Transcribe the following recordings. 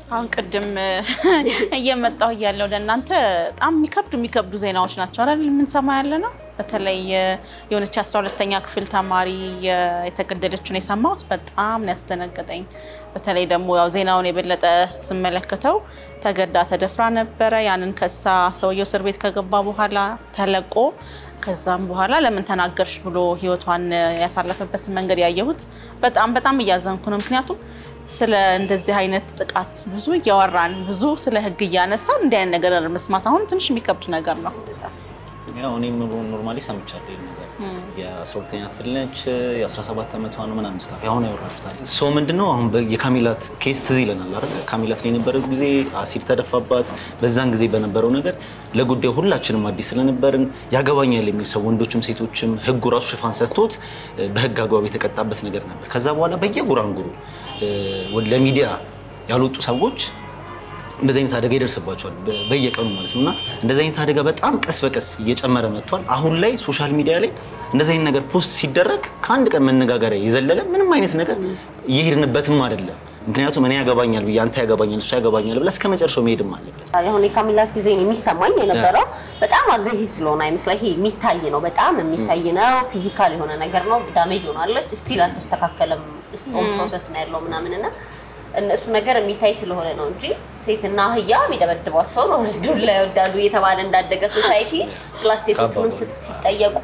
አሁን ቅድም እየመጣሁ እያለሁ ለእናንተ በጣም የሚከብዱ የሚከብዱ ዜናዎች ናቸው አይደል የምንሰማ ያለ ነው። በተለይ የሆነች አስራ ሁለተኛ ክፍል ተማሪ የተገደለችውን የሰማሁት በጣም ነው ያስደነገጠኝ። በተለይ ደግሞ ያው ዜናውን የበለጠ ስመለከተው ተገዳ ተደፍራ ነበረ። ያንን ከሳ ሰውየው እስር ቤት ከገባ በኋላ ተለቆ ከዛም በኋላ ለምን ተናገርሽ ብሎ ህይወቷን ያሳለፈበትን መንገድ ያየሁት በጣም በጣም እያዘንኩ ነው። ምክንያቱም ስለ እንደዚህ አይነት ጥቃት ብዙ እያወራን ብዙ ስለ ህግ እያነሳን እንዲህ አይነት ነገር መስማት አሁን ትንሽ የሚከብድ ነገር ነው። ያው እኔም ኖርማሊ ሰምቻለሁ ይሄን ነገር የ12ኛ ክፍል ነች የ17 ዓመቷ ነው ምናምን ስታፍ አሁን ያወራሹታል ሶ ምንድነው አሁን የካሚላት ኬስ ትዝ ይለናል አይደል ካሚላት ላይ የነበረ ጊዜ አሲድ ተደፋባት በዛን ጊዜ በነበረው ነገር ለጉዳዩ ሁላችንም አዲስ ስለነበርን ያገባኛል የሚል ሰው ወንዶችም ሴቶችም ህጉ ራሱ ሽፋን ሰጥቶት በህግ አግባብ የተቀጣበት ነገር ነበር ከዛ በኋላ በየጉራንጉሩ ለሚዲያ ያልወጡ ሰዎች እንደዚህ አይነት አደጋ ይደርስባቸዋል በየቀኑ ማለት ነው። እና እንደዚህ አይነት አደጋ በጣም ቀስ በቀስ እየጨመረ መጥቷል። አሁን ላይ ሶሻል ሚዲያ ላይ እንደዚህ አይነት ነገር ፖስት ሲደረግ ከአንድ ቀን መነጋገሪያ የዘለለ ምንም አይነት ነገር እየሄድንበትም አይደለም። ምክንያቱም እኔ ያገባኛል ብዬ አንተ ያገባኛል እሱ ያገባኛል ብለህ እስከ መጨረሻው መሄድም አለበት። አሁን የካሚላት ጊዜ የሚሰማኝ የነበረው በጣም አግሬሲቭ ስለሆነ አይመስላ ይሄ የሚታይ ነው፣ በጣም የሚታይ ነው። ፊዚካል የሆነ ነገር ነው። ዳሜጅ ሆናለች። ስቲል አልተስተካከለም። ፕሮሰስ ነው ያለው ምናምን እና እነሱ ነገር የሚታይ ስለሆነ ነው እንጂ ሴትና አህያ የሚደበድቧቸው ነው ዱላ ይወዳሉ እየተባለ እንዳደገ ሶሳይቲ ፕላስ ሴቶቹንም ሲጠየቁ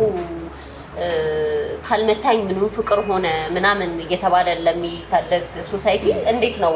ካልመታኝ ምንም ፍቅር ሆነ ምናምን እየተባለ ለሚታደግ ሶሳይቲ እንዴት ነው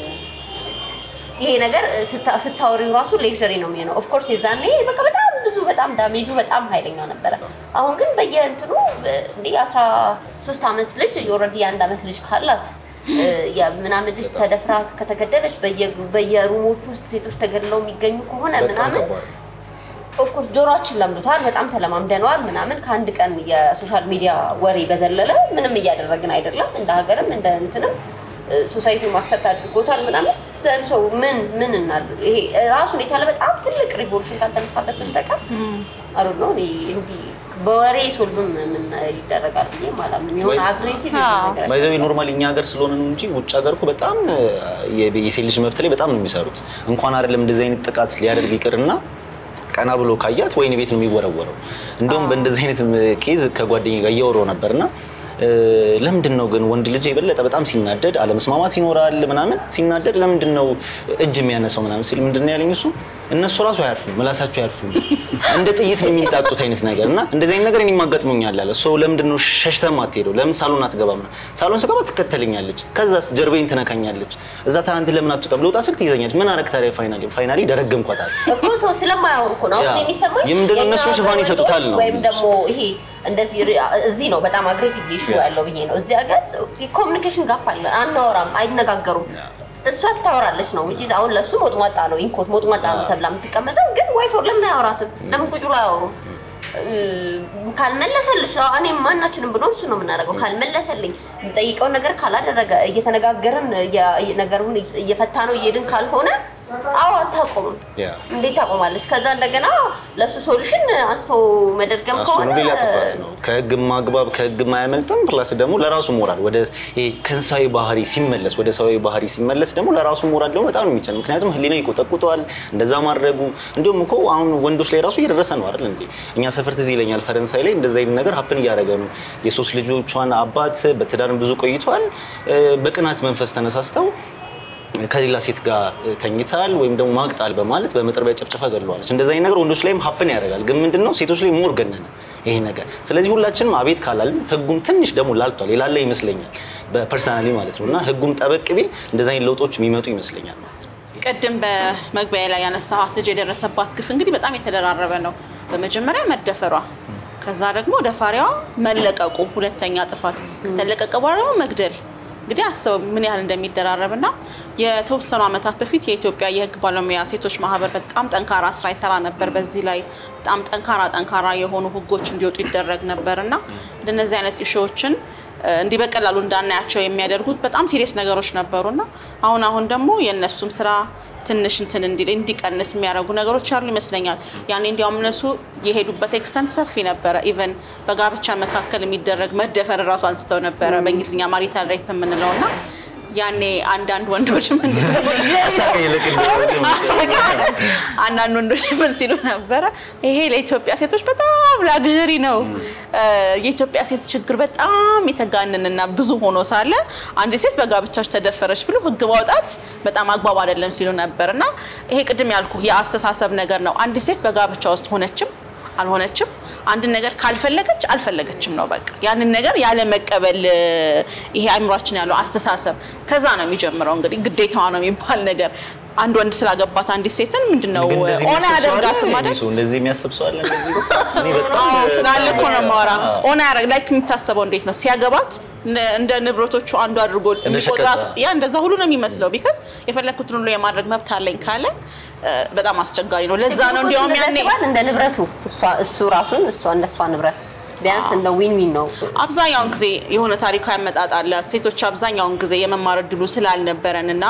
ይሄ ነገር ስታወሪው ራሱ ሌክዠሪ ነው የሚሆነው። ኦፍኮርስ የዛኔ በቃ በጣም ብዙ በጣም ዳሜጁ በጣም ኃይለኛ ነበረ። አሁን ግን በየእንትኑ እንደ አስራ ሶስት ዓመት ልጅ ኦልሬዲ የአንድ ዓመት ልጅ ካላት ምናምን ልጅ ተደፍራ ከተገደለች በየሩሞች ውስጥ ሴቶች ተገድለው የሚገኙ ከሆነ ምናምን ኦፍኮርስ ጆሮችን ለምዶታል፣ በጣም ተለማምደነዋል ምናምን። ከአንድ ቀን የሶሻል ሚዲያ ወሬ በዘለለ ምንም እያደረግን አይደለም። እንደ ሀገርም እንደ እንትንም ሶሳይቲው ማክሰፕት አድርጎታል ምናምን። ሰው ምን ምን እናድርግ? ይሄ ራሱን የቻለ በጣም ትልቅ ሪቮሉሽን ካልተነሳበት በስተቀር አሩ ነው እንዲህ በወሬ ሶልቭም ምን ይደረጋል ብዬ ማለት ነው። የሆነ አግሬሲቭ ነገር ባይዘው ኖርማሊ እኛ ሀገር ስለሆነ ነው እንጂ ውጭ ሀገር እኮ በጣም የሴት ልጅ መብት ላይ በጣም ነው የሚሰሩት። እንኳን አይደለም እንደዚህ አይነት ጥቃት ሊያደርግ ይቅርና ቀና ብሎ ካያት ወይን ቤት ነው የሚወረወረው። እንደውም በእንደዚህ አይነት ኬዝ ከጓደኛ ጋር እያወራሁ ነበርና ለምንድን ነው ግን ወንድ ልጅ የበለጠ በጣም ሲናደድ አለመስማማት ይኖራል ምናምን ሲናደድ ለምንድን ነው እጅ የሚያነሳው ምናምን ሲል ምንድን ነው ያለኝ እሱ እነሱ ራሱ አያርፉም ምላሳቸው አያርፉም እንደ ጥይት ነው የሚንጣጡት አይነት ነገር እና እንደዚህ አይነት ነገር እኔም አጋጥሞኛል አለ ሰው ለምንድን ነው ሸሽተህ ማትሄደው ለምን ሳሎን አትገባም ሳሎን ስገባ ትከተለኛለች ከዛ ጀርቤን ትነካኛለች እዛ ትናንት ለምን አትወጣም ልውጣ ስልክ ትይዘኛለች ምን አረግ ታዲያ ፋይናሊ ፋይናሊ ደረገምኳታል እኮ ሰው ስለማያወሩ እኮ ነው አሁን የሚሰማኝ የምንድን ነው እነሱ ሽፋን ይሰጡታል ነው ወይም ደግሞ ይሄ እንደዚህ እዚህ ነው በጣም አግሬሲቭ ኢሹ ያለው ብዬ ነው። እዚህ ሀገር ኮሚኒኬሽን ጋፕ አለ፣ አናወራም፣ አይነጋገሩም። እሷ ታወራለች ነው እንጂ አሁን ለሱ ሞጥሟጣ ነው ኢንኮት ሞጥሟጣ ነው ተብላ የምትቀመጠው። ግን ዋይፎ ለምን አያወራትም? ለምን ቁጭ ብሎ አያወሩም? ካልመለሰልሽ እኔም ማናችንም ብሎ እሱ ነው የምናደርገው። ካልመለሰልኝ የምጠይቀውን ነገር ካላደረገ እየተነጋገርን ነገሩን እየፈታ ነው እየሄድን ካልሆነ አዎ አታቆምም። እንዴት ታቆማለች? ከዛ እንደገና ለእሱ ሶሉሽን አንስቶ መደርገም ከሆነ ሌላ ጥፋት ነው። ከህግም አግባብ ከህግም አያመልጥም። ፕላስ ደግሞ ለራሱ ሞራል ወደ ከእንስሳዊ ባህሪ ሲመለስ ወደ ሰዋዊ ባህሪ ሲመለስ ደግሞ ለራሱ ሞራል ደግሞ በጣም ነው የሚቻል። ምክንያቱም ህሊና ይቆጠቁጠዋል እንደዛ ማድረጉ። እንዲሁም እኮ አሁን ወንዶች ላይ ራሱ እየደረሰ ነው አይደል እንዴ? እኛ ሰፈር ትዝ ይለኛል ፈረንሳይ ላይ እንደዛ አይነት ነገር ሀፕን እያደረገ ነው። የሶስት ልጆቿን አባት በትዳርም ብዙ ቆይቷል። በቅናት መንፈስ ተነሳስተው ከሌላ ሴት ጋር ተኝታል ወይም ደግሞ ማግጣል በማለት በመጥረቢያ ጨፍጨፋ ገድለዋለች። እንደዚህ አይነት ነገር ወንዶች ላይም ሀፕን ያደርጋል። ግን ምንድነው ሴቶች ላይ ሞር ገነነ ይሄ ነገር። ስለዚህ ሁላችንም አቤት ካላልን ህጉም ትንሽ ደግሞ ላልቷል የላለ ይመስለኛል በፐርሰናሊ ማለት ነው እና ህጉም ጠበቅ ቢል እንደዚህ አይነት ለውጦች የሚመጡ ይመስለኛል ማለት ነው። ቅድም በመግቢያ ላይ ያነሳኋት ልጅ የደረሰባት ግፍ እንግዲህ በጣም የተደራረበ ነው። በመጀመሪያ መደፈሯ፣ ከዛ ደግሞ ደፋሪዋ መለቀቁ፣ ሁለተኛ ጥፋት ከተለቀቀ በኋላ ደግሞ መግደል እንግዲህ አስበው ምን ያህል እንደሚደራረብ እና የተወሰኑ ዓመታት በፊት የኢትዮጵያ የህግ ባለሙያ ሴቶች ማህበር በጣም ጠንካራ ስራ ይሰራ ነበር። በዚህ ላይ በጣም ጠንካራ ጠንካራ የሆኑ ህጎች እንዲወጡ ይደረግ ነበር እና እንደነዚህ አይነት ኢሹዎችን እንዲህ በቀላሉ እንዳናያቸው የሚያደርጉት በጣም ሲሪየስ ነገሮች ነበሩና አሁን አሁን ደግሞ የእነሱም ስራ ትንሽ እንትን እንዲል እንዲቀንስ የሚያደርጉ ነገሮች አሉ ይመስለኛል። ያኔ እንዲያውም እነሱ የሄዱበት ኤክስተንት ሰፊ ነበረ። ኢቨን በጋብቻ መካከል የሚደረግ መደፈር እራሱ አንስተው ነበረ በእንግሊዝኛ ማሪታል ሬፕ የምንለው እና ያኔ አንዳንድ ወንዶች ምን አሳቀኝ ልክ እንደ- አሳቀኝ። አንዳንድ ወንዶች ምን ሲሉ ነበረ፣ ይሄ ለኢትዮጵያ ሴቶች በጣም ላግዠሪ ነው። የኢትዮጵያ ሴት ችግር በጣም የተጋነንና ብዙ ሆኖ ሳለ አንድ ሴት በጋብቻች ተደፈረች ብሎ ሕግ ማውጣት በጣም አግባብ አይደለም ሲሉ ነበር። እና ይሄ ቅድም ያልኩ የአስተሳሰብ ነገር ነው። አንድ ሴት በጋብቻ ውስጥ ሆነችም አልሆነችም አንድን ነገር ካልፈለገች አልፈለገችም ነው በቃ። ያንን ነገር ያለ መቀበል ይሄ አእምሯችን ያለው አስተሳሰብ ከዛ ነው የሚጀምረው። እንግዲህ ግዴታዋ ነው የሚባል ነገር አንድ ወንድ ስላገባት አንዲት ሴትን ምንድነው ግን እንደዚህ ኦና የሚያስብ ሰው አለ? ያደርጋትም አይደል? እሱ እንደዚህ የሚያስብ ሰው አለ? እንደዚህ እኔ በጣም አዎ ስላለ እኮ ነው የማወራ። አዎ። ኦና ያደርግ ላይክ የሚታሰበው እንዴት ነው ሲያገባት እንደ- እንደ ንብረቶቹ አንዱ አድርጎ የሚቆጥራት ሸቀጥ። ያ እንደዛ ሁሉ ነው የሚመስለው። ቢካዝ የፈለግኩትን ሁሉ የማድረግ መብት አለኝ ካለ እ፣ በጣም አስቸጋሪ ነው። ለዛ ነው እንዲያውም ያኔ ያስባል እንደ ንብረቱ እሷ እሱ ራሱን እሷ እንደ እሷ ንብረት ቢያንስ እንደ ዊን ዊን ነው። አብዛኛውን ጊዜ የሆነ ታሪካዊ አመጣጥ አለ። ሴቶች አብዛኛውን ጊዜ የመማር እድሉ ስላልነበረን እና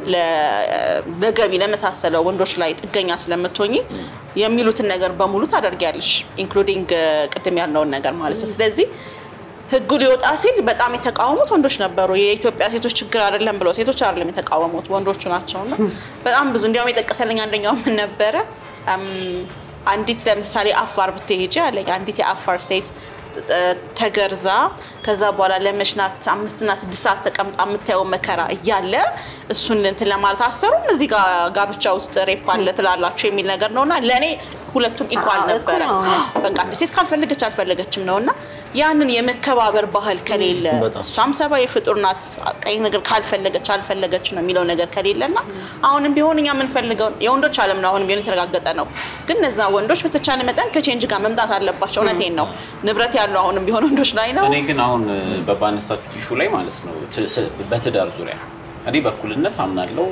ለ- ለገቢ ለመሳሰለው ወንዶች ላይ ጥገኛ ስለምትሆኝ የሚሉትን ነገር በሙሉ ታደርጊያለሽ፣ ኢንክሉዲንግ ቅድም ያልነውን ነገር ማለት ነው። ስለዚህ ህጉ ሊወጣ ሲል በጣም የተቃወሙት ወንዶች ነበሩ። የኢትዮጵያ ሴቶች ችግር አይደለም ብለው ሴቶች አይደለም የተቃወሙት ወንዶቹ ናቸውና በጣም ብዙ እንዲያውም የጠቀሰልኝ አንደኛው ምን ነበረ እም፣ አንዲት ለምሳሌ አፋር ብትሄጂ አለኝ አንዲት የአፋር ሴት እ፣ ተገርዛ ከዛ በኋላ ለመሽናት አምስትና ስድስት ሰዓት ተቀምጣ የምታየው መከራ እያለ እሱን እንትን ለማለት አሰሩም እዚህ ጋር ጋብቻ ውስጥ ሬፕ አለ ትላላችሁ የሚል ነገር ነውና ለእኔ ሁለቱም ኢኳል አዎ፣ ነበረ። እኩል ነው። በቃ አንድ ሴት ካልፈለገች አልፈለገችም ነው እና ያንን የመከባበር ባህል ከሌለ በጣም። እሷም ሰብአዊ ፍጡር ናት። ቀይ ነገር ካልፈለገች አልፈለገች ነው የሚለው ነገር ከሌለ እና አሁንም ቢሆን እኛ የምንፈልገው የወንዶች ዓለም ነው። አሁንም ቢሆን የተረጋገጠ ነው። ግን እነዛ ወንዶች በተቻለ መጠን ከቼንጅ ጋር መምጣት አለባቸው። እውነቴን ነው። ንብረት ያለው አሁንም ቢሆን ወንዶች ላይ ነው። እኔ ግን አሁን በባነሳችሁት ኢሹ ላይ ማለት ነው ት- ስ- በትዳር ዙሪያ እኔ በእኩልነት አምናለው።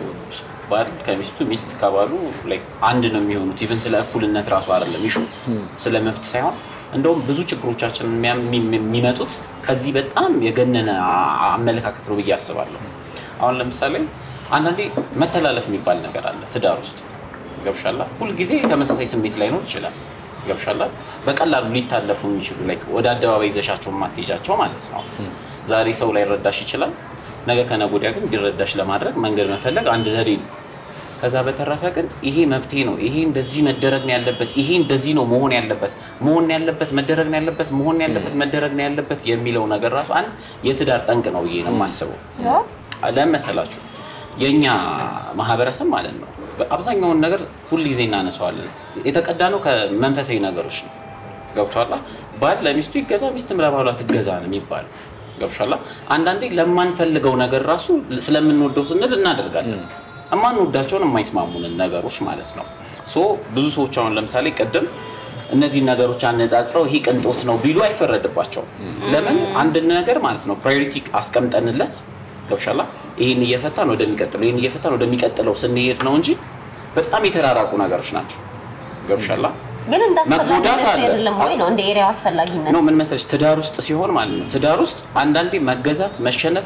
ባል ከሚስቱ ሚስት ከባሉ like አንድ ነው የሚሆኑት። ኢቨን ስለ እኩልነት ራሱ አይደለም ኢሹ ስለ መብት ሳይሆን እንደውም ብዙ ችግሮቻችን የሚያ- የሚ- የሚመጡት ከዚህ በጣም የገነነ አ- አመለካከት ነው ብዬ አስባለሁ። አሁን ለምሳሌ አንዳንዴ መተላለፍ የሚባል ነገር አለ ትዳር ውስጥ ገብሻላ። ሁልጊዜ ተመሳሳይ ስሜት ላይኖር ይችላል። ገብሻላ። በቀላሉ ሊታለፉ የሚችሉ like ወደ አደባባይ ይዘሻቸው የማትሄጃቸው ማለት ነው። ዛሬ ሰው ላይ ረዳሽ ይችላል። ነገ ከነገ ወዲያ ግን እንዲረዳሽ ለማድረግ መንገድ መፈለግ አንድ ዘዴ ነው። ከዛ በተረፈ ግን ይሄ መብቴ ነው፣ ይሄ እንደዚህ መደረግ ነው ያለበት፣ ይሄ እንደዚህ ነው መሆን ያለበት መሆን ነው ያለበት መደረግ ነው ያለበት መሆን ነው ያለበት መደረግ ነው ያለበት የሚለው ነገር ራሱ አንድ የትዳር ጠንቅ ነው ብዬ ነው የማስበው። ለምን መሰላችሁ? የእኛ ማህበረሰብ ማለት ነው አብዛኛውን ነገር ሁል ጊዜ እናነሳዋለን። የተቀዳ ነው ከመንፈሳዊ ነገሮች ነው። ገብቷላ። ባል ለሚስቱ ይገዛ፣ ሚስትም ለባሏ ትገዛ ነው የሚባለው። ገብቷላ። አንዳንዴ ለማንፈልገው ነገር ራሱ ስለምንወደው ስንል እናደርጋለን። የማንወዳቸውን የማይስማሙንን ነገሮች ማለት ነው። ሶ ብዙ ሰዎች አሁን ለምሳሌ ቅድም እነዚህ ነገሮች አነጻጽረው ይሄ ቅንጦት ነው ቢሉ አይፈረድባቸውም። ለምን አንድን ነገር ማለት ነው ፕራዮሪቲ አስቀምጠንለት ገብሻላ ይህን እየፈታን ወደሚቀጥለው ይህን እየፈታን ወደሚቀጥለው ስንሄድ ነው እንጂ በጣም የተራራቁ ነገሮች ናቸው። ገብሻላ ግን እንደ መጎዳት አስፈላጊነቱ አለ። አይደለም ወይ ነው እንደ ኤሪያው አስፈላጊነት ነው ምን መሰለሽ ትዳር ውስጥ ሲሆን ማለት ነው ትዳር ውስጥ አንዳንዴ መገዛት፣ መሸነፍ፣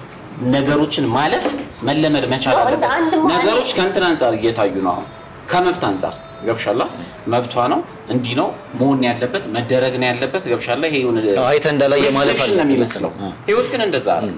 ነገሮችን ማለፍ መለመድ መቻል ነው፣ እንደ አለበት። አንድ መሀል- ነገሮች ከእንትን አንጻር እየታዩ ነው አሁን ከመብት አንጻር ገብሻላ መብቷ ነው እንዲህ ነው መሆን ያለበት መደረግ ነው ያለበት ገብሻላ ይሄ የሆነ አይተህ እንዳላየ ማለፍ ሪፍሌክሽን ነው አለ። የሚመስለው እ። ህይወት ግን እንደዛ አይደለም።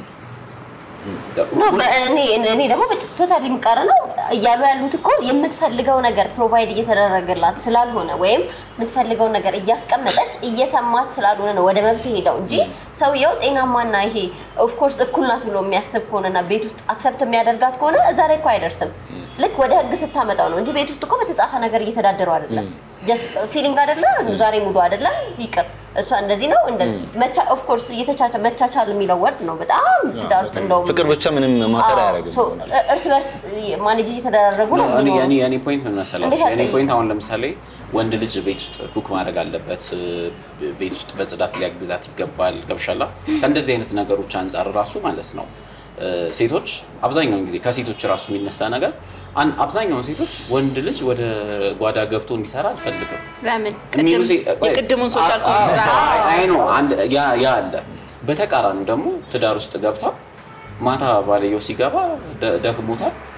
ነው በእኔ እኔ ደግሞ ቶታሊ የሚቃረ ነው እያሉ ያሉት እኮ የምትፈልገው ነገር ፕሮቫይድ እየተደረገላት ስላልሆነ ወይም የምትፈልገው ነገር እያስቀመጠች እየሰማት ስላልሆነ ነው ወደ መብት ሄደው እንጂ ሰውየው ጤናማና ይሄ ኦፍኮርስ እኩል ናት ብሎ የሚያስብ ከሆነና ቤት ውስጥ አክሰፕት የሚያደርጋት ከሆነ እዛ ላይ እኮ አይደርስም። ልክ ወደ ህግ ስታመጣው ነው እንጂ ቤት ውስጥ እኮ በተጻፈ ነገር እየተዳደሩ አይደለም። ጀስት ፊሊንግ አይደለ ዛሬ ሙሉ አይደለ ይቅር እሷ እንደዚህ ነው እንደዚህ መቻ ኦፍኮርስ እየተቻቻ መቻቻል የሚለው ወርድ ነው በጣም ትዳር ውስጥ እንደውም ፍቅር ብቻ ምንም ማሰር አዎ፣ አያደርግም። ሶ እርስ በርስ ማኔጅ እየተደራረጉ ነው እኔ የሚኖሩት። እኔ እኔ ፖይንት ምን መሰላችሁ? እንዴት እኔ አትጠይቅም? ፖይንት አሁን ለምሳሌ ወንድ ልጅ ቤት ውስጥ ኩክ ማድረግ አለበት፣ ቤት ውስጥ በጽዳት ሊያግዛት ይገባል። ገብሻላ ከእንደዚህ አይነት ነገሮች አንጻር ራሱ ማለት ነው እ፣ ሴቶች አብዛኛውን ጊዜ ከሴቶች ራሱ የሚነሳ ነገር አን- አብዛኛውን ሴቶች ወንድ ልጅ ወደ ጓዳ ገብቶ እንዲሰራ አልፈልግም ለምን የሚሉ ቅድም ሴ- ቆይ፣ የቅድሙን ሶሻል አ- አ- ኮንትራክት አይ- አይ ነው አንድ ያ ያ አለ። በተቃራኒው ደግሞ ትዳር ውስጥ ገብታ ማታ ባልየው ሲገባ ደ- ደክሞታል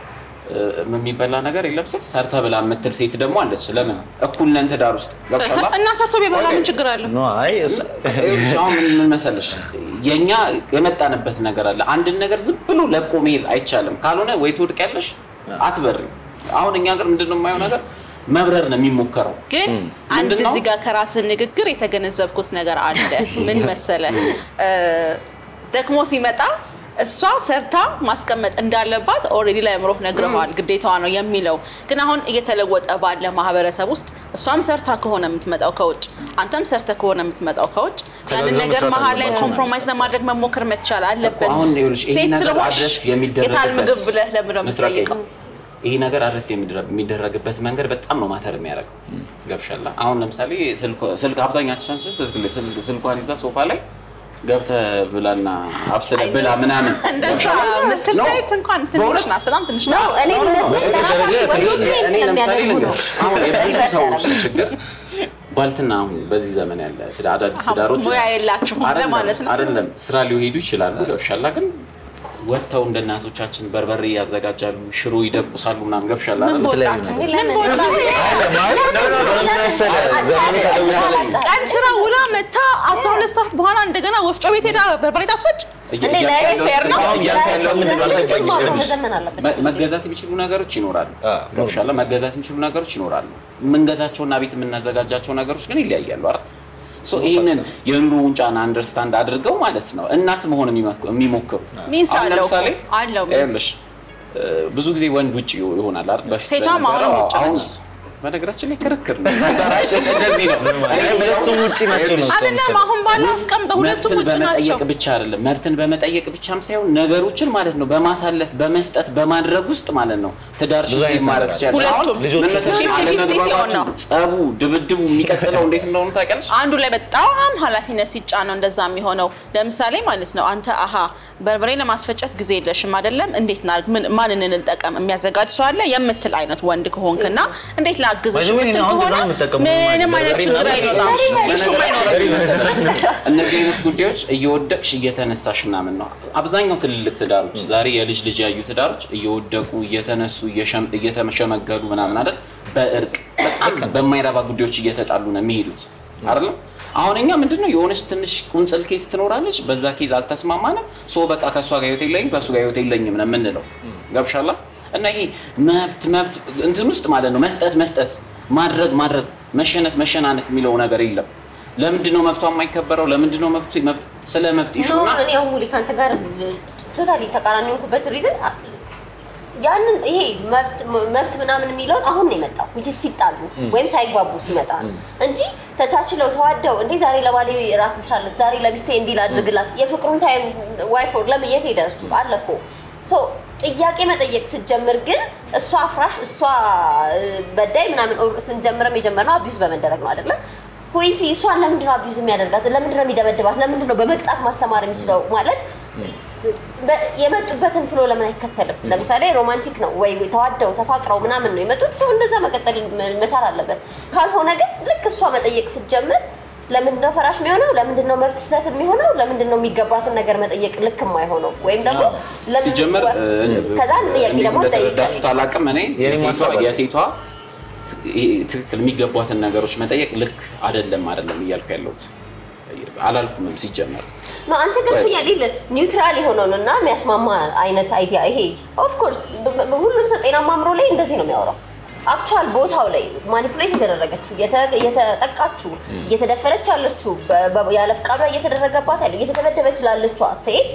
የሚበላ ነገር የለም ስል ሰርተ ብላ የምትል ሴት ደግሞ አለች። ለምን እኩል ነን ትዳር ውስጥ ገብቶሃል? እና ሰርቶ ቢበላ ምን ችግር አለው? ኖ አይ እሱ- ይኸውልሽ አሁን ምን- ምን መሰለሽ የእኛ የመጣንበት ነገር አለ። አንድን ነገር ዝም ብሎ ለቆ መሄድ አይቻልም። ካልሆነ ወይ ትወድቂያለሽ አትበሪም። አሁን እኛ ሀገር ምንድን ነው የማየው ነገር መብረር ነው የሚሞከረው። ግን አንድ ምንድን ነው? እዚህ ጋር ከራስህ ንግግር የተገነዘብኩት ነገር አለ። ምን መሰለ እ፣ ደክሞ ሲመጣ እሷ ሰርታ ማስቀመጥ እንዳለባት ኦልሬዲ ለአእምሮህ ነግረዋል፣ ግዴታዋ ነው የሚለው። ግን አሁን እየተለወጠ ባለ ማህበረሰብ ውስጥ እሷም ሰርታ ከሆነ የምትመጣው ከውጭ፣ አንተም ሰርተ ከሆነ የምትመጣው ከውጭ ያንን ተጋግዘው ነገር መስራት መሀል ላይ አለባቸው ኮምፕሮማይዝ ለማድረግ መሞከር መቻል አለብን። አሁን ይኸውልሽ ይሄ ሴት ነገር ስለሆንሽ አድረስ የሚደረግበት የታል ምግብ ብለህ ለምንድነው ምስራቅ የምትጠይቀው? ይሄ ነገር አድረስ የሚደረ- የሚደረግበት መንገድ በጣም ነው ማተር የሚያደርገው። ገብሻላ አሁን ለምሳሌ ስልክ- ስልክ አብዛኛችን ስልክ- ስልክ- ስልኳን ይዛ ሶፋ ላይ ገብተህ ብላና አብስለ ብላ ምናምን እንደዛ ገብሻላ? የምትል ነው። ሴት እንኳን ትንሽ በእውነት? ናት፣ በጣም ትንሽ ነው ናት። እኔ ነው፣ ነው፣ የሚመስለኝ ነው። ለራሳቸው ደረጃ ወንዶች እኔ ይሄን ለምሳሌ ስለሚያደርጉ ነው። ልንገርሽ፣ አሁን የብዙ ሪቨርስ ሰዎች ያደርጋል። ችግር ባልትና አሁን በዚህ ዘመን ያለ ትዳ- አዳዲስ ትዳሮች ሙያ የላችሁም አይደለም፣ ለማለት ነው። አይደለም ስራ ሊሄዱ ይችላሉ ገብሻላ ግን ወጥተው እንደ እናቶቻችን በርበሬ ያዘጋጃሉ ሽሮ ይደቁሳሉ ምናምን ገብሻላ ምን አይደል? በወጣት እንዴ ምን ለምን? በወጣት ዘመኑ ተለውጧል። ቀን ስራ ውላ መታ 12 ሰዓት በኋላ እንደገና ወፍጮ ቤት ሄዳ በርበሬ ታስፈጭ። እንዴ እያልኩ ላይ ያለሁት- ፌር ነው? አሁን እያልኩ ያለው ምንድን ነው አልገባኝም። ማቆም ይኸውልሽ፣ መዘመን አለበት። መ- መገዛት የሚችሉ ነገሮች ይኖራሉ አ፣ ገብሻላ መገዛት የሚችሉ ነገሮች ይኖራሉ የምንገዛቸውና ቤት የምናዘጋጃቸው ነገሮች ግን ይለያያሉ አይደል ሶ ይህንን የኑሮውን ጫና አንደርስታንድ አድርገው ማለት ነው እናት መሆን የሚመክ- የሚሞክሩ ሚንስ አሁን አለው ለምሳሌ እኮ፣ አለው ሚንስ። ይኸውልሽ እ፣ ብዙ ጊዜ ወንድ ውጭ ይሆናል አይደል በፊት ሴቷም በነበረው፣ አሁንም ውጭ አሁን ነች። በነገራችን ላይ ክርክር ነው እንደዚህ ነው አይ፣ ሁለቱም ውጪ ናቸው ነው እሱ አይደለም አሁን ባለው አስቀምጠው ሁለቱም መብትን ውጭ ናቸው። በመጠየቅ ብቻ አይደለም መብትን በመጠየቅ ብቻም ሳይሆን ነገሮችን ማለት ነው በማሳለፍ በመስጠት በማድረግ ውስጥ ማለት ነው ትዳር ብዙ አይነት ማድረግ ነገር ትችላለሽ። ሁለቱም አሁን ልጆቹ ምን መሰለሽ ፊፍቲ ፊፍቲ አለመግባባቱ፣ ሲሆን ነው። ጸቡ፣ ድብድቡ የሚቀጥለው እንዴት እንደሆነ ታውቂያለሽ? አንዱ ላይ በጣም ኃላፊነት ሲጫን ነው እንደዛ የሚሆነው። ለምሳሌ ማለት ነው አንተ አሀ በርበሬ ለማስፈጨት ጊዜ የለሽም አይደለም፣ እንዴት ናርግ ምን ማንን እንጠቀም የሚያዘጋጅ ሰው አለ የምትል አይነት ወንድ ከሆንክና እንዴት ላግዝሽ ባይዘዌ የምትል አሁን ከሆነ እንደዛ ነው የምጠቀመው። ምንም አይነት በርበሬ ችግር ምናምን አይኖራም። ኢሹም አይኖርም። እነዚህ አይነት ጉዳዮች እየወደቅሽ እየተነሳሽ ምናምን ነው። አብዛኛው ትልልቅ ትዳሮች ዛሬ የልጅ ልጅ ያዩ ትዳሮች እየወደቁ እየተነሱ እየሸም- እየተሸመገሉ ምናምን አይደል በእርቅ በጣም በማይረባ ጉዳዮች እየተጣሉ ነው የሚሄዱት አይደለም። አሁን እኛ ምንድነው የሆነች ትንሽ ቁንጽል ኬዝ ትኖራለች። በዛ ኬዝ አልተስማማንም፣ ሶ በቃ ከእሷ ጋር ህይወት የለኝም ከእሱ ጋር ህይወት የለኝም ነው የምንለው። ገብሻላ እና ይሄ መብት መብት እንትን ውስጥ ማለት ነው መስጠት መስጠት ማድረግ ማድረግ መሸነፍ መሸናነፍ የሚለው ነገር የለም። ለምንድን ነው መብቷ የማይከበረው? ለምንድን ነው መብቱ መብት ስለ መብት ኖ ይሹና እኔ አሁን ሙሊ ከአንተ ጋር ቶታሊ ተቃራኒ የሆንኩበት ሪዝን ያንን ይሄ መብት መብት ምናምን የሚለውን አሁን ነው የመጣው እንጂ ሲጣሉ ወይም ሳይግባቡ ሲመጣ ነው እንጂ ተቻችለው ተዋደው እንዴ ዛሬ ለባሌ ራት ልስራለት፣ ዛሬ ለሚስቴ እንዲህ ላድርግላት፣ የፍቅሩን ታይም ዋይፍ ለምን የት ሄደ እሱ አለፎ ሶ ጥያቄ መጠየቅ ስትጀምር ግን እሷ አፍራሽ እሷ እ፣ በዳይ ምናምን ኦር ስንጀምርም የጀመርነው አቢዩዝ በመደረግ ነው አይደለም ሆይሲ እሷን ለምንድነው አቢዩዝ የሚያደርጋት? ለምንድነው የሚደበድባት? ለምንድነው በመቅጣት ማስተማር የሚችለው ማለት በ- የመጡበትን ፍሎ ለምን አይከተልም? ለምሳሌ ሮማንቲክ ነው ወይ ተዋደው ተፋቅረው ምናምን ነው የመጡት። ሰው እንደዛ መቀጠል መ- መቻል አለበት። ካልሆነ ግን ልክ እሷ መጠየቅ ስትጀምር ለምንድነው ፈራሽ የሚሆነው? ለምንድነው መብት ስህተት የሚሆነው? ለምንድነው የሚገባትን ነገር መጠየቅ ልክ የማይሆነው? ወይም ደግሞ ለምን- ሲጀመር ከዛ አንድ ጥያቄ እንዴት ደግሞ እንደተረዳችሁት ጠይቃለሁ። አላውቅም። እኔ የኔ የሴቷ- ማሳብ አለ። የሴቷ ት- ይሄ ትክክል የሚገቧትን ነገሮች መጠየቅ ልክ አይደለም አይደለም እያልኩ ያለሁት አላልኩምም ሲጀመር ነው አንተ ገብቶኛል። ይል ኒውትራል የሆነውን እና የሚያስማማ አይነት አይዲያ ይሄ ኦፍ ኮርስ ሁሉም ሰው ጤናማ አእምሮ ላይ እንደዚህ ነው የሚያወራው። አክቹዋል ቦታው ላይ ማኒፑሌት የተደረገችው እየተ- እየተጠቃችው እየተደፈረች ያለችው በ- በ- ያለ ፍቃዷ እየተደረገባት ያለው እየተደበደበች ላለችዋ ሴት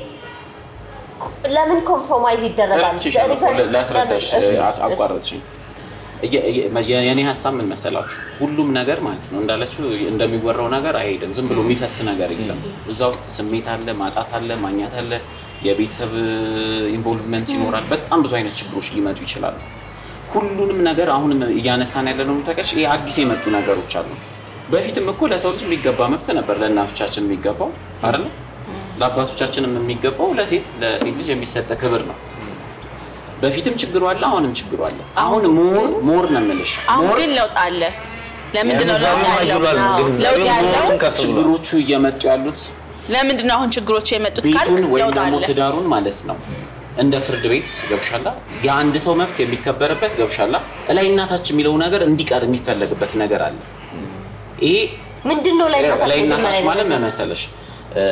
ለምን ኮምፕሮማይዝ ይደረጋል? ረድቼሻለሁ እኮ ሪቨርስ ላስረዳሽ ለምን? እሺ፣ አስ- አቋረጥሽኝ። እየ- እየ- የኔ ሀሳብ ምን መሰላችሁ? ሁሉም ነገር ማለት ነው እንዳለችው እንደሚወራው ነገር አይሄድም። ዝም ብሎ የሚፈስ ነገር የለም። እዛ ውስጥ ስሜት አለ፣ ማጣት አለ፣ ማግኘት አለ፣ የቤተሰብ ኢንቮልቭመንት ይኖራል። በጣም ብዙ አይነት ችግሮች ሊመጡ ይችላሉ። ሁሉንም ነገር አሁንም እያነሳን ያለ ነው ተቀሽ ይሄ አዲስ የመጡ ነገሮች አሉ። በፊትም እኮ ለሰው ልጅ የሚገባ መብት ነበር፣ ለእናቶቻችን የሚገባው አይደለ? ለአባቶቻችንም የሚገባው ለሴት ለሴት ልጅ የሚሰጠ ክብር ነው። በፊትም ችግሩ አለ፣ አሁንም ችግሩ አለ። አሁን ሞር ሞር ነው የምልሽ አሁን ሞር ግን ለውጥ አለ። ለምንድን ነው ለውጥ ግንዛቤው ያለው? አይብሏል። አዎ፣ ግንዛቤው ለውጥ ያለው ብዙዎችን ከፍ ብሏል። ችግሮቹ እየመጡ ያሉት ለምንድን ነው አሁን ችግሮች የመጡት ካልክ ቤቱን ወይም ለውጥ ደግሞ አለ። ትዳሩን ማለት ነው እንደ ፍርድ ቤት ገብሻላ የአንድ ሰው መብት የሚከበርበት ገብሻላ እላይ እናታች የሚለው ነገር እንዲቀር የሚፈለግበት ነገር አለ። ይሄ ምንድን ነው ላይ ላይ እናታች መጀመሪያ ማለት ደረጃ? ምን መሰለሽ እ፣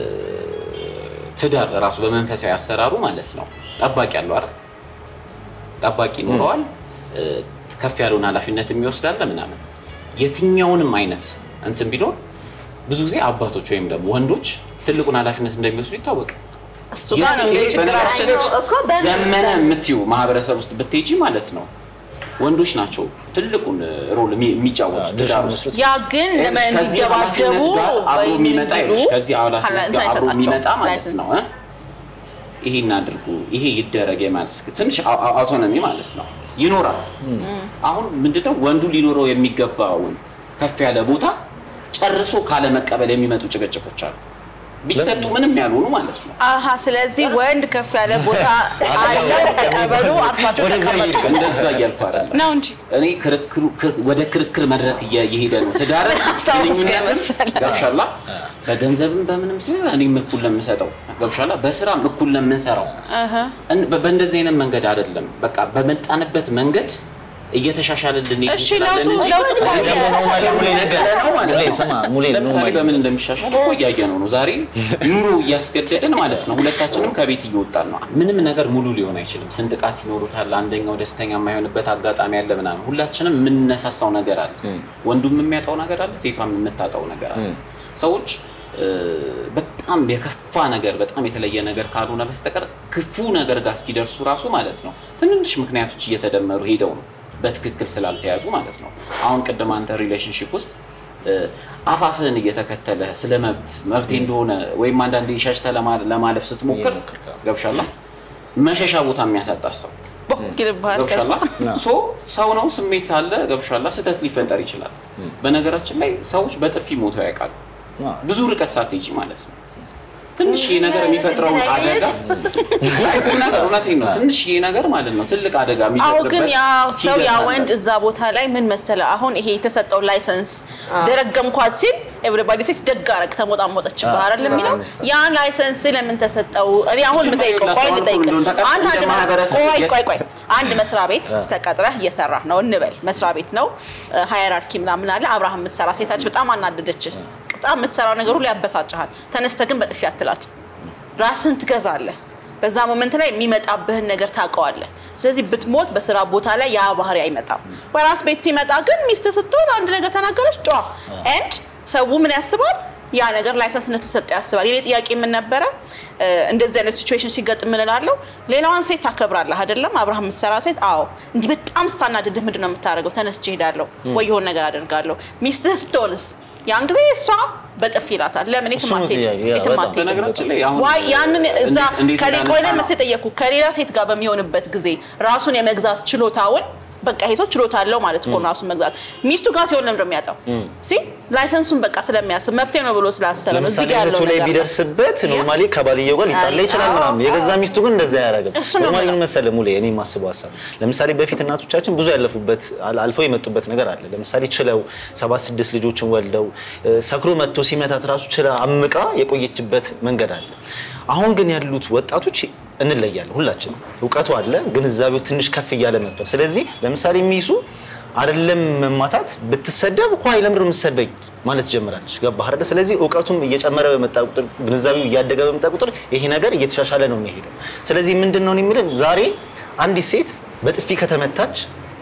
ትዳር ራሱ በመንፈሳዊ አሰራሩ ማለት ነው ጠባቂ አለው አይደል? ጠባቂ ይኖረዋል። እ፣ ከፍ ያለውን ኃላፊነት የሚወስዳለ ምናምን የትኛውንም አይነት እንትን ቢኖር ብዙ ጊዜ አባቶች ወይም ደግሞ ወንዶች ትልቁን ኃላፊነት እንደሚወስዱ ይታወቃል። እሱ ጋር ነው እንግዲህ ችግራችን። አይ ነው እኮ በምን- ዘመነ የምትዩ ማህበረሰብ ውስጥ ብትሄጂ ማለት ነው ወንዶች ናቸው ትልቁን ሮል የሚ- የሚጫወቱት ድርሻ ትዳር ውስጥ። መስረት ያ ግን ለመ ከዚህ እንዲደባደቡ ኃላፊነት ጋር አብሮ ወይ የሚመጣ እንዲሉ ይኸውልሽ፣ ከዚህ ኃላፊነት ኃላፊነት ጋር አብሮ አይሰጣቸውም። የሚመጣ ማለት ላይሰንስ ነው እ? ይሄን አድርጉ ይሄ ይደረግ ማለት ትንሽ አው- አው- አውቶኖሚ ማለት ነው ይኖራል። አሁን ምንድነው ወንዱ ሊኖረው የሚገባውን ከፍ ያለ ቦታ ጨርሶ ካለመቀበል የሚመጡ ጭቅጭቆች አሉ። ቢሰጡ ምንም ያልሆኑ ማለት ነው። አሀ ስለዚህ ወንድ ከፍ ያለ ቦታ አለው ተቀበሉ፣ አርፋቸው ወደዛ ተቀመጡ እየሄድክ እንደዛ እያልኩ አይደለም። ነው እንጂ እኔ ክርክሩ ክር- ወደ ክርክር መድረክ እየ- እየሄደ ነው። ትዳር አስታውስ ግንኙነትም መሰለህ። ገብሻላ በገንዘብም በምንም ሲሆን እኔም እኩል ለምሰጠው ገብሻላ በስራም እኩል ለምንሰራው እህ። እን- በ- በእንደዚህ አይነት መንገድ አይደለም። በቃ በመጣንበት መንገድ እየተሻሻልን ልንሄድ እሺ፣ እንችላለን ለውጡ- እንጂ ለውጡ እኮ አይ ደግሞ አለ። ኖርማሊ ሙሌ ነገር ነው ማለት ሙሌ ነው። ስማ ሙሌ ለምሳሌ ኖርማሊ በምን እንደሚሻሻል እኮ እያየነው ነው። ዛሬ ኑሮ እያስገደድን ማለት ነው። ሁለታችንም ከቤት እየወጣን ነው። ምንም ነገር ሙሉ ሊሆን አይችልም። ስንጥቃት ይኖሩታል። አንደኛው ደስተኛ የማይሆንበት አጋጣሚ አለ ምናምን። ሁላችንም የምንነሳሳው ነገር አለ። ወንዱም የሚያጣው ነገር አለ፣ ሴቷም የምታጣው ነገር አለ። ሰዎች እ፣ በጣም የከፋ ነገር በጣም የተለየ ነገር ካልሆነ በስተቀር ክፉ ነገር ጋር እስኪደርሱ ራሱ ማለት ነው ትንንሽ ምክንያቶች እየተደመሩ ሄደው ነው በትክክል ስላልተያዙ ማለት ነው። አሁን ቅድም አንተ ሪሌሽንሽፕ ውስጥ እ፣ አፋፍህን እየተከተለ ስለ መብት መብቴ እንደሆነ ወይም አንዳንዴ ሸሽተህ ለማ- ለማለፍ ስትሞክር ገብሻላ መሸሻ ቦታ የሚያሳጣት ሰው ቦክ ይልብሃል ከዛ። ገብሻላ ሶ ሰው ነው ስሜት አለ ገብሻላ ስህተት ሊፈጠር ይችላል በነገራችን ላይ ሰዎች በጥፊ ሞተው ያውቃሉ ብዙ ርቀት ሳትሄጂ ማለት ነው ትንሽ ይሄ ነገር የሚፈጥረውን እንትን አደጋ አይ፣ ቁም ነገር እውነቴን ነው ትንሽ ይሄ ነገር ማለት ነው ትልቅ አደጋ አሁ የሚፈጥርበት ግን ያ ሰው ያ ሂደት አለ። ወንድ እዛ ቦታ ላይ ምን መሰለ፣ አሁን ይሄ የተሰጠው ላይሰንስ ደረገምኳት ሲል ኤቭሪባዲ ሴት ደግ አረግ ተሞጣሞጠች አዎ፣ ባህር የሚለው አንስታ። ያ ላይሰንስ ለምን ተሰጠው? እኔ አሁን መጀመሪያ የምጠይቀው ቆይ ለሰው ልጠይቅ እንደሆነ ተቀብሎ አንተ አንድ እንደ መ- ማህበረሰብ ቆይ የት- ቆይ ቆይ አንድ መስሪያ ቤት ተቀጥረህ እየሰራህ ነው እንበል። መስሪያ ቤት ነው ሃየራርኪ ምናምን አለ። አብርሃም የምትሰራ ሴታች በጣም አናደደችህ። በጣም የምትሰራው ነገሩ ላይ ያበሳጭሃል። ተነስተህ ግን በጥፊ አትላት ራስን ትገዛለህ። በዛ ሞመንት ላይ የሚመጣብህን ነገር ታውቀዋለህ። ስለዚህ ብትሞት በስራ ቦታ ላይ ያ ባህሪ አይመጣም። በራስ ቤት ሲመጣ ግን ሚስት ስትሆን አንድ ነገር ተናገረች ጫ ኤንድ ሰው ምን ያስባል? ያ ነገር ላይሰንስ እንደተሰጠው ያስባል። የኔ ጥያቄ ምን ነበረ? እ፣ እንደዚህ አይነት ሲቹዌሽን ሲገጥም ምን እላለሁ? ሌላዋን ሴት ታከብራለህ አይደለም? አብርሃም የምትሰራ ሴት አዎ። እንዲህ በጣም ስታናድድህ ምንድን ነው የምታደርገው? ተነስቼ እሄዳለሁ ወይ የሆነ ነገር አደርጋለሁ። ሚስትህ ስትሆንስ ያን ጊዜ እሷ በጥፊ ይላታል። ለምን የትም እሱ ነው አትሄድም? ጥያቄ፣ ያ የትም በጣም። አትሄድም። በነገራችን ላይ አሁን ዋይ ያንን እዛ እንዴት- እንዴት ከሌ እንዳነሳ ቆይ ነው። ለመስ የጠየኩ ከሌላ ሴት ጋር በሚሆንበት ጊዜ ራሱን የመግዛት ችሎታውን በቃ ይሄ ሰው ችሎታ አለው ማለት እኮ ነው ራሱን መግዛት። ሚስቱ ጋር ሲሆን ለምንድን ነው የሚያጣው? ሲ ላይሰንሱን በቃ ስለሚያስብ መብቴ ነው ብሎ ስላሰበ ነው። እዚህ ለምሳሌ ጋር ያለው እህቱ ላይ ነገር ነው። ቢደርስበት ኖርማሊ ከባልየው ጋር ሊጣላ አይ፣ ይችላል አዎ፣ ምናምን። የገዛ ሚስቱ ግን እንደዛ አያደርግም። እሱ ነው ኖርማሊ የምለው። ምን መሰለህ ሙሌ፣ እኔ የማስበው ሀሳብ ለምሳሌ በፊት እናቶቻችን ብዙ ያለፉበት አል- አልፈው የመጡበት ነገር አለ። ለምሳሌ ችለው ሰባት ስድስት ልጆችን ወልደው እ፣ ሰክሮ መጥቶ ሲመታት ራሱ ችላ አምቃ የቆየችበት መንገድ አለ። አሁን ግን ያሉት ወጣቶች እንለያለን። ሁላችንም እውቀቱ አለ፣ ግንዛቤው ትንሽ ከፍ እያለ መጥቷል። ስለዚህ ለምሳሌ ሚሱ አይደለም መማታት ብትሰደብ ኳይ ለምንድን ነው የምትሰደበኝ ማለት ጀምራለች። ገባህ አይደለ? ስለዚህ እውቀቱም እየጨመረ በመጣ ቁጥር ግንዛቤው እያደገ በመጣ ቁጥር ይሄ ነገር እየተሻሻለ ነው የሚሄደው። ስለዚህ ምንድን ነው የሚለው ዛሬ አንዲት ሴት በጥፊ ከተመታች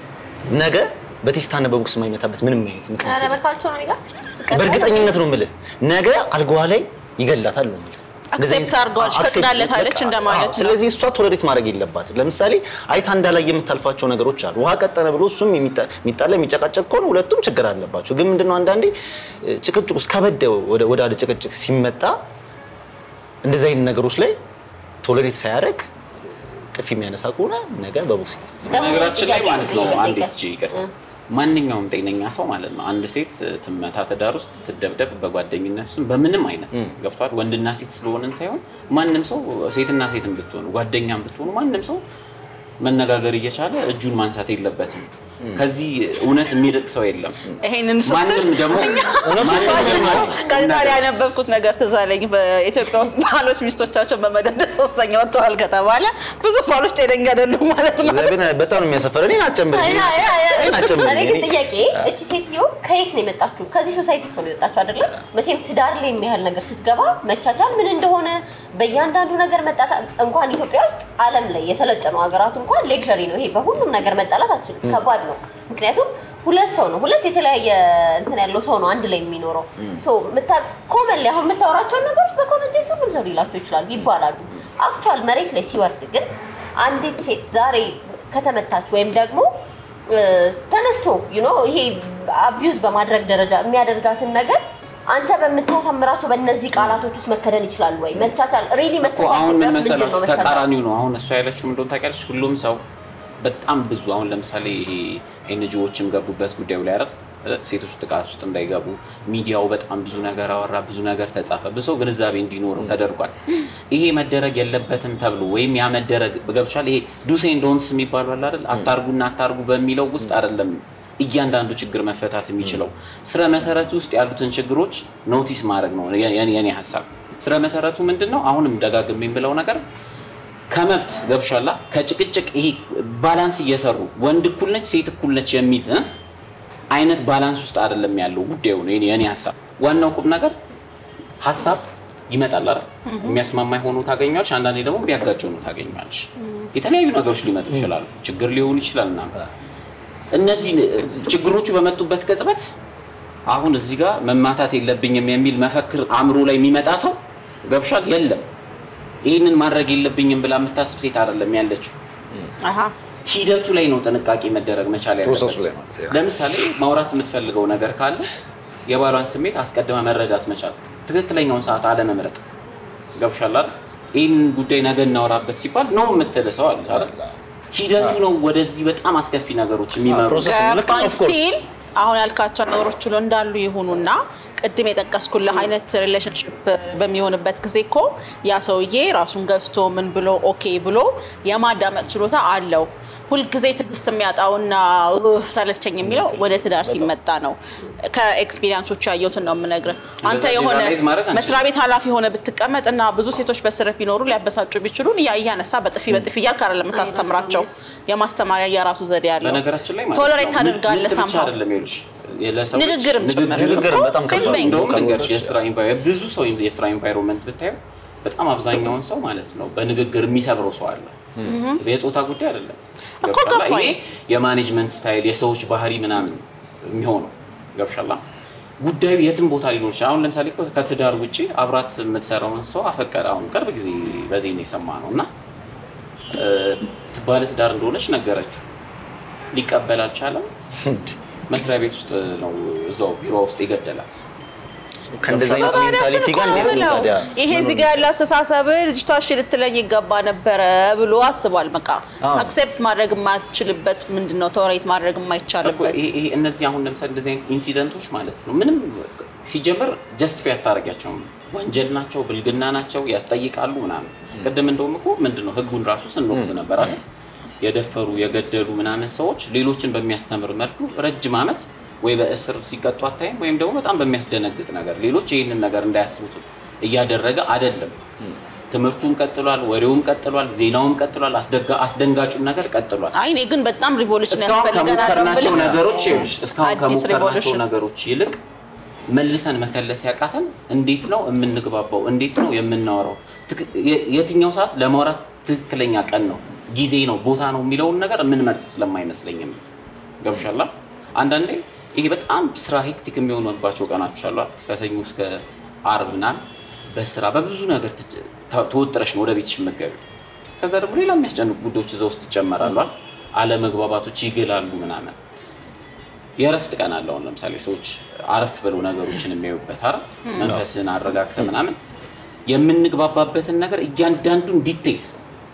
ነገ በቴስታና በቦክስ የማይመታበት ምንም አይነት ምክንያት ኧረ የለም። በካልቾ ነው የሚላት በእርግጠኝነት ነው የምልህ ነገ አልጋዋ ላይ ይገላታል ነው የምልህ። እንደዚህ አይነት- Accept አድርገዋለች፣ አዎ፣ accept- ፈቅዳለታለች በቃ፣ እንደማለት አዎ። ነው። ስለዚህ እሷ ቶለሬት ማድረግ የለባትም። ለምሳሌ አይታ እንዳላይ የምታልፋቸው ነገሮች አሉ። ውሃ ቀጠነ ብሎ እሱም የሚጣ- የሚጣላ የሚጨቃጨቅ ከሆነ ሁለቱም ችግር አለባቸው። ግን ምንድነው አንዳንዴ እ፣ ጭቅጭቅ ውስጥ ከበደ ወደ ወዳለ ጭቅጭቅ ሲመጣ እንደዚህ አይነት ነገሮች ላይ ቶለሬት ሳያደርግ ጥፊ የሚያነሳ ከሆነ ነገ በቦክስ በነገራችን ላይ ጥያቄ ማለት ነው ጠይቀህ። አንድ ቺ ይቅር ማንኛውም ጤነኛ ሰው ማለት ነው አንድ ሴት ትመታ ትዳር ውስጥ ትደብደብ በጓደኝነት ውስጥ በምንም አይነት ገብቷል ወንድና ሴት ስለሆንን ሳይሆን ማንም ሰው ሴትና ሴትን ብትሆኑ ጓደኛም ብትሆኑ ማንም ሰው መነጋገር እየቻለ እጁን ማንሳት የለበትም ከዚህ እውነት የሚርቅ ሰው የለም ይሄንን ስትል ማንም ደግሞ ማንም ደግሞ ከታዲያ ያነበብኩት ነገር ትዝ አለኝ። በኢትዮጵያ ውስጥ ባሎች ሚስቶቻቸውን በመደብደብ ሶስተኛ ወጥተዋል ከተባለ ብዙ ባሎች ጤነኛ አይደሉም ማለት ነው። እግዚአብሔር በጣም ነው የሚያሰፈር። እኔን አትጨምር፣ አይ፣ አይ፣ አይ፣ አይ። እኔን አትጨምር። እኔ ግን እኔ- ጥያቄ እቺ ሴትዮ ከየት ነው የመጣችሁ? ከዚህ ሶሳይቲ እኮ ነው የወጣችሁ አይደለ? መቼም ትዳር ላይ የሚያህል ነገር ስትገባ መቻቻል ምን እንደሆነ በእያንዳንዱ ነገር መጣላት እንኳን ኢትዮጵያ ውስጥ ዓለም ላይ የሰለጠኑ ሀገራት እንኳን ሌክዠሪ ነው ይሄ። በሁሉም ነገር መጣላት አችልም፣ ከባድ ነው። ምክንያቱም ሁለት ሰው ነው ሁለት የተለያየ እንትን ያለው ሰው ነው አንድ ላይ የሚኖረው። ሶ ኮመን ላይ አሁን የምታወራቸውን ነገሮች በኮመን ሴንስ ሁሉም ሰው ሊላቸው ይችላሉ ይባላሉ። አክቹዋል መሬት ላይ ሲወርድ ግን አንዲት ሴት ዛሬ ከተመታች ወይም ደግሞ እ፣ ተነስቶ ዩ ኖ ይሄ አቢዩዝ በማድረግ ደረጃ የሚያደርጋትን ነገር አንተ በምታሳምራቸው በእነዚህ ቃላቶች ውስጥ መከደን ይችላል ወይ? መቻቻል ሪሊ እኮ መቻቻል አሁን ኢትዮጵያ ምን ውስጥ ምንድን ነው መሰላችሁ መቻቻል? ተቃራኒው ነው። አሁን እሷ ያለችው ምን እንደሆነ ታውቂያለሽ? ሁሉም ሰው በጣም ብዙ አሁን ለምሳሌ ይሄ ኤንጂኦዎችም ገቡበት ጉዳዩ ላይ አይደል? ሴቶች ጥቃት ውስጥ እንዳይገቡ ሚዲያው በጣም ብዙ ነገር አወራ፣ ብዙ ነገር ተጻፈ፣ ብዙ ሰው ግንዛቤ እንዲኖረው ተደርጓል። ይሄ መደረግ የለበትም ተብሎ ወይም ያ መደረግ ገብቻል። ይሄ ዱሴ ዶንትስ የሚባሉ አለ አይደል? አታርጉና አታርጉ በሚለው ውስጥ አይደለም እያንዳንዱ ችግር መፈታት የሚችለው ስረ መሰረቱ ውስጥ ያሉትን ችግሮች ኖቲስ ማድረግ ነው የኔ የኔ ሀሳብ። ስረ መሰረቱ ምንድን ነው? አሁንም ደጋግሜ የምለው ነገር ከመብት ገብሻላ ከጭቅጭቅ ይሄ ባላንስ እየሰሩ ወንድ እኩል ነች ሴት እኩል ነች የሚል እ? አይነት ባላንስ ውስጥ አይደለም ያለው ጉዳዩ ነው የኔ የኔ ሀሳብ። ዋናው ቁም ነገር ሀሳብ ይመጣል አይደል? የሚያስማማ ሆኖ ታገኘዋለሽ፣ አንዳንዴ ደግሞ ቢያጋጭ ሆኖ ታገኘዋለሽ። የተለያዩ ነገሮች ሊመጡ ይችላሉ፣ ችግር ሊሆኑ ይችላል እና እነዚህ ችግሮቹ በመጡበት ቅጽበት አሁን እዚህ ጋር መማታት የለብኝም የሚል መፈክር አእምሮ ላይ የሚመጣ ሰው ገብሻል የለም። ይህንን ማድረግ የለብኝም ብላ የምታስብ ሴት አይደለም ያለችው። አሃ ሂደቱ ላይ ነው ጥንቃቄ መደረግ መቻል ፕሮሰሱ ላይ ያለበት። ማለት ነው። ለምሳሌ ማውራት የምትፈልገው ነገር ካለ የባሏን ስሜት አስቀድመ መረዳት መቻል፣ ትክክለኛውን ሰዓት አለመምረጥ ገብሻል አይደል? ይህንን ጉዳይ ነገ እናወራበት ሲባል ነው የምትል ሰው አለ አይደል? ሂደቱ ነው ወደዚህ በጣም አስከፊ ነገሮች የሚመሩ ፕሮሰስ ነው። ልክ ነው፣ ገባኝ። of course። ስቲል አሁን ያልካቸው ነገሮች ሁሉ እንዳሉ ይሁኑና ቅድም የጠቀስኩልህ አይነት ሪሌሽንሽፕ በሚሆንበት ጊዜ እኮ ያ ሰውዬ ራሱን ገዝቶ ምን ብሎ ኦኬ ብሎ የማዳመጥ ችሎታ አለው። ሁልጊዜ ትዕግስት የሚያጣውና "ኡህ፣ ሰለቸኝ የሚለው ወደ ትዳር ሲመጣ ነው። ከኤክስፒሪንሶች ያየሁትን ነው የምነግርህ። አንተ እንደዛ የሆነ ጀነራላይዝ ማድረግ አንችልም። መስሪያ ቤት ኃላፊ የሆነ ብትቀመጥ እና ብዙ ሴቶች በስርህ ቢኖሩ ሊያበሳጩ ቢችሉን እያ እያነሳ በጥፊ በጥፊ እያልክ አይደለም የምታስተምራቸው። የማስተማሪያ የራሱ ዘዴ ያለው በነገራችን ላይ ማለት ቶለሬት ነው ታደርጋለህ ምት ብቻ somehow። አይደለም ይኸውልሽ ለሰዎች ንግግርም ጭምር ንግግር እኮ በጣም same ከባድ thing። እንደውም ከኖሮች ልንገርሽ የስራ ኢንቫይሮንመንት ብዙ ሰው የስራ ኢንቫይሮንመንት ብታዩ በጣም አብዛኛውን ሰው ማለት ነው በንግግር የሚሰብረው ሰው አለ። የጾታ ጉዳይ አይደለም። እኮ ገብሻላ? ገባኝ። ይሄ የማኔጅመንት ስታይል የሰዎች ባህሪ ምናምን የሚሆነው ገብሻላ? ጉዳዩ የትም ቦታ ሊኖር ይችላል። አሁን ለምሳሌ እኮ ከትዳር ውጭ አብራት የምትሰራውን ሰው አፈቀረ። አሁን ቅርብ ጊዜ በዜና የሰማ ነው እና እ፣ ባለ ትዳር እንደሆነች ነገረችው። ሊቀበል አልቻለም። መስሪያ ቤት ውስጥ ነው እዛው ቢሮ ውስጥ የገደላት። ከእንደዚህ ሰው አይነት ታዲያ እሱን ሜንታሊቲ እኮ ጋር ነው እንዴት ነው የምለው። ታዲያ ይሄ እዚህ ጋር ያለ አስተሳሰብ ልጅቷ እሺ ልትለኝ ይገባ ነበረ ብሎ አስቧል። በቃ አዎ። አክሴፕት ማድረግ የማትችልበት ምንድን ነው ቶለሬት ማድረግ እኮ የማይቻልበት ይሄ- ይሄ እነዚህ አሁን ለምሳሌ እንደዚህ አይነት ኢንሲደንቶች ማለት ነው ምንም ሲጀመር ጀስቲፋይ አታደርጊያቸውም። ወንጀል ናቸው፣ ብልግና ናቸው፣ ያስጠይቃሉ ምናምን። ቅድም እንደውም እኮ ምንድን ነው ህጉን ራሱ ስንወቅስ ነበር አይደል? የደፈሩ የገደሉ ምናምን ሰዎች ሌሎችን በሚያስተምር መልኩ ረጅም ዓመት ወይ በእስር ሲቀጡ አታይም፣ ወይም ደግሞ በጣም በሚያስደነግጥ ነገር ሌሎች ይህንን ነገር እንዳያስቡት እያደረገ አይደለም። ትምህርቱም ቀጥሏል፣ ወሬውም ቀጥሏል፣ ዜናውም ቀጥሏል፣ አስደጋ- አስደንጋጩም ነገር ቀጥሏል። አይ እኔ ግን በጣም ሪቮሉሽን እስካሁን ያስፈልገናል ነው ከሞከርናቸው የምልህ። ነገሮች ይኸውልሽ፣ እስካሁን አዲስ ከሞከርናቸው ሪቮሉሽን ነገሮች ይልቅ መልሰን መከለስ ያቃተን እንዴት ነው የምንግባባው? እንዴት ነው የምናወራው? ትክ- የ- የትኛው ሰዓት ለማውራት ትክክለኛ ቀን ነው፣ ጊዜ ነው፣ ቦታ ነው የሚለውን ነገር የምንመርጥ ስለማይመስለኝም ገብሻላ። አንዳንዴ ይሄ በጣም ስራ ሄክቲክ የሚሆኑባቸው ቀናቶች አሉ አይደል? ከሰኞ እስከ አርብ ምናምን በስራ በብዙ ነገር ትጭ- ተ- ተወጥረሽ ነው ወደ ቤትሽ የምትገቢው። ከዛ ደግሞ ሌላ የሚያስጨንቁ ጉዳዮች እዛ ውስጥ ይጨመራሉ አይደል? አለመግባባቶች ይግላሉ ምናምን የእረፍት ቀን አለ። አሁን ለምሳሌ ሰዎች አረፍ ብለው ነገሮችን የሚያዩበት አይደል? መንፈስን አረጋግተ ምናምን የምንግባባበትን ነገር እያንዳንዱን ዲቴይል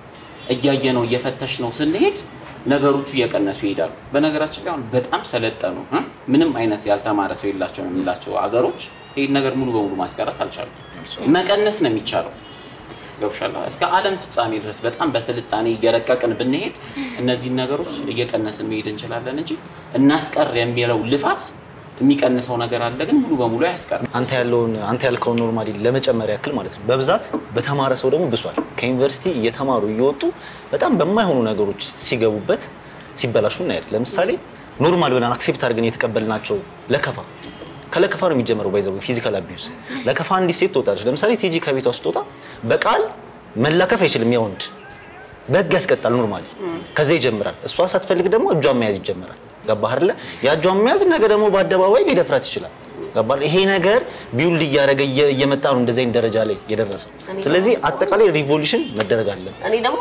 እያየ ነው እየፈተሽ ነው ስንሄድ ነገሮቹ እየቀነሱ ይሄዳሉ። በነገራችን ላይ አሁን በጣም ሰለጠኑ እ? ምንም አይነት ያልተማረ ሰው የላቸው የምንላቸው አገሮች ይህን ነገር ሙሉ በሙሉ ማስቀረት አልቻሉም። መቀነስ ነው የሚቻለው። ገብሻላ እስከ ዓለም ፍጻሜ ድረስ በጣም በስልጣኔ እየረቀቅን ብንሄድ እነዚህን ነገሮች እየቀነስን መሄድ እንችላለን እንጂ እናስቀር የሚለው ልፋት የሚቀንሰው ነገር አለ፣ ግን ሙሉ በሙሉ አያስቀርም። አንተ ያለውን አንተ ያልከውን ኖርማሊ ለመጨመር ያክል ማለት ነው። በብዛት በተማረ ሰው ደግሞ ብሷል። ከዩኒቨርሲቲ እየተማሩ እየወጡ በጣም በማይሆኑ ነገሮች ሲገቡበት ሲበላሹ እናያለን። ለምሳሌ ኖርማል ብለን አክሴፕት አድርገን የተቀበልናቸው ለከፋ ከለከፋ ነው የሚጀምረው። ባይዘው ፊዚካል አቢዩስ ለከፋ አንዲት ሴት ትወጣለች። ለምሳሌ ቲጂ ከቤቷ ስትወጣ በቃል መላከፍ አይችልም ያ ወንድ በህግ ያስቀጣል። ኖርማሊ ከዛ ይጀምራል። እሷ ሳትፈልግ ደግሞ እጇን መያዝ ይጀምራል። ገባህ አይደለ? ያ እጇን መያዝ ነገ ደግሞ በአደባባይ ሊደፍራት ይችላል። ገባህ? ይሄ ነገር ቢውልድ እያደረገ እየ- እየመጣ ነው እንደዚህ አይነት ደረጃ ላይ የደረሰው። ስለዚህ አጠቃላይ ሪቮሉሽን መደረግ አለበት። እኔ ደግሞ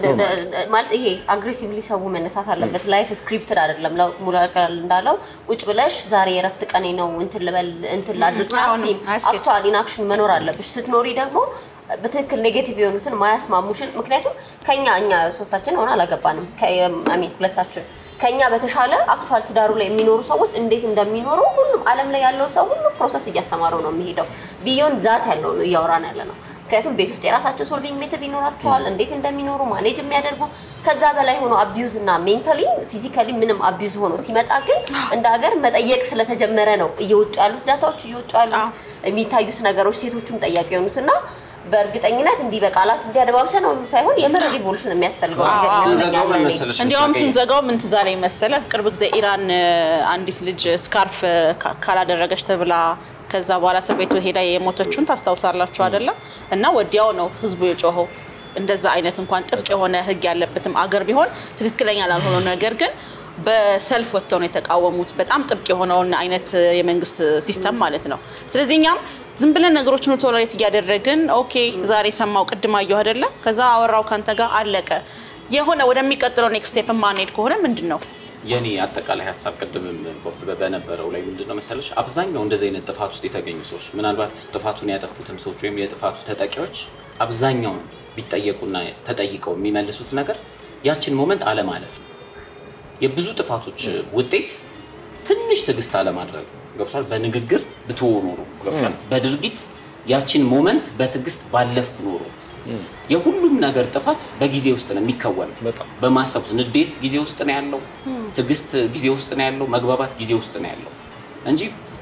ማለት ይሄ አግሬሲቭሊ ሰው መነሳት አለበት። ላይፍ ስክሪፕትድ አይደለም። ለው- ሙሉ አቀል እንዳለው ቁጭ ብለሽ ዛሬ የረፍት ቀኔ ነው እንትን ልበል እንትን ላድርግ አሁንም አያስኬድም። አክቹዋሊ ኢንአክሽን መኖር አለብሽ። ስትኖሪ ደግሞ በትክክል ኔጌቲቭ የሆኑትን ማያስማሙሽን ምክንያቱም ከኛ እኛ ሶስታችን ሆነ አላገባንም ሚን ሁለታችን ከኛ በተሻለ አክቹዋል ትዳሩ ላይ የሚኖሩ ሰዎች እንዴት እንደሚኖሩ ሁሉም ዓለም ላይ ያለው ሰው ሁሉ ፕሮሰስ እያስተማረው ነው የሚሄደው። ቢዮንድ ዛት ያለው ነው እያወራን ያለ ነው። ምክንያቱም ቤት ውስጥ የራሳቸው ሶልቪንግ ሜትድ ይኖራቸዋል፣ እንዴት እንደሚኖሩ ማኔጅ የሚያደርጉ ከዛ በላይ ሆኖ አቢዩዝ እና ሜንታሊ ፊዚካሊ ምንም አቢዩዝ ሆኖ ሲመጣ ግን እንደ ሀገር መጠየቅ ስለተጀመረ ነው እየወጡ ያሉት ዳታዎች እየወጡ ያሉት አዎ። የሚታዩት ነገሮች ሴቶቹም ጠያቂ የሆኑት እና በእርግጠኝነት እንዲህ በቃላት እንዲያደባብሰ ነው ሳይሆን የምር ሪቮሉሽን የሚያስፈልገው ነገር አዎ። ስንዘጋው ምን ይመስለኛል እኔ። መሰለሽ እንዲያውም ምስራቄ? ስንዘጋው ምን ትዝ አለኝ መሰለህ? ቅርብ ጊዜ ኢራን እ፣ አንዲት ልጅ ስካርፍ እ፣ ካ- ካላደረገች ተብላ ከዛ በኋላ እስር ቤቱ ሄዳ የሞተችውን ታስታውሳላችሁ አይደለም? እና ወዲያው ነው ህዝቡ የጮኸው። እንደዛ አይነት እንኳን ጥብቅ የሆነ ህግ ያለበትም አገር ቢሆን ትክክለኛ ላልሆነው ነገር ግን በሰልፍ ወጥተው ነው የተቃወሙት። በጣም ጥብቅ የሆነውን አይነት እ፣ የመንግስት ሲስተም ማለት ነው። ስለዚህ እኛም ዝም ብለን ነገሮችን ቶለሬት እያደረግን ኦኬ፣ ዛሬ ሰማው ቅድም አየሁ አይደለ? ከዛ አወራው ካንተ ጋር አለቀ። የሆነ ወደሚቀጥለው ኔክስት ስቴፕ ማንሄድ ከሆነ ምንድን ነው የኔ አጠቃላይ ሀሳብ ቅድምም በ- በነበረው ላይ ምንድነው መሰለሽ አብዛኛው እንደዚህ አይነት ጥፋት ውስጥ የተገኙ ሰዎች ምናልባት ጥፋቱን ያጠፉትም ሰዎች ወይም የጥፋቱ ተጠቂዎች አብዛኛውን ቢጠየቁና ተጠይቀው የሚመልሱት ነገር ያችን ሞመንት አለማለፍ ነው። የብዙ ጥፋቶች ውጤት ትንሽ ትዕግስት አለማድረግ ነው። ገብቷል። በንግግር ብትሆ ኖሮ ገብቷል። በድርጊት ያችን ሞመንት በትዕግስት ባለፍኩ ኖሮ የሁሉም ነገር ጥፋት በጊዜ ውስጥ ነው የሚከወነው። በጣም በማሰብ ውስጥ ንዴት ጊዜ ውስጥ ነው ያለው፣ ትዕግስት ጊዜ ውስጥ ነው ያለው፣ መግባባት ጊዜ ውስጥ ነው ያለው እንጂ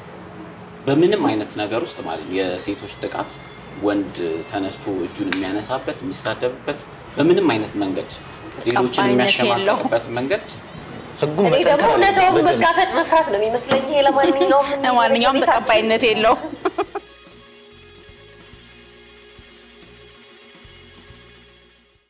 በምንም አይነት ነገር ውስጥ ማለት ነው የሴቶች ጥቃት ወንድ ተነስቶ እጁን የሚያነሳበት የሚሳደብበት በምንም አይነት መንገድ ሌሎችን ተቀባይነት የሚያሸማቀቅበት መንገድ ህጉ እኔ ደግሞ መጠንከር እውነታውን አለበት። መጋፈጥ መፍራት ነው የሚመስለኝ። ይሄ ለማንኛውም ለማንኛውም ተቀባይነት የለውም።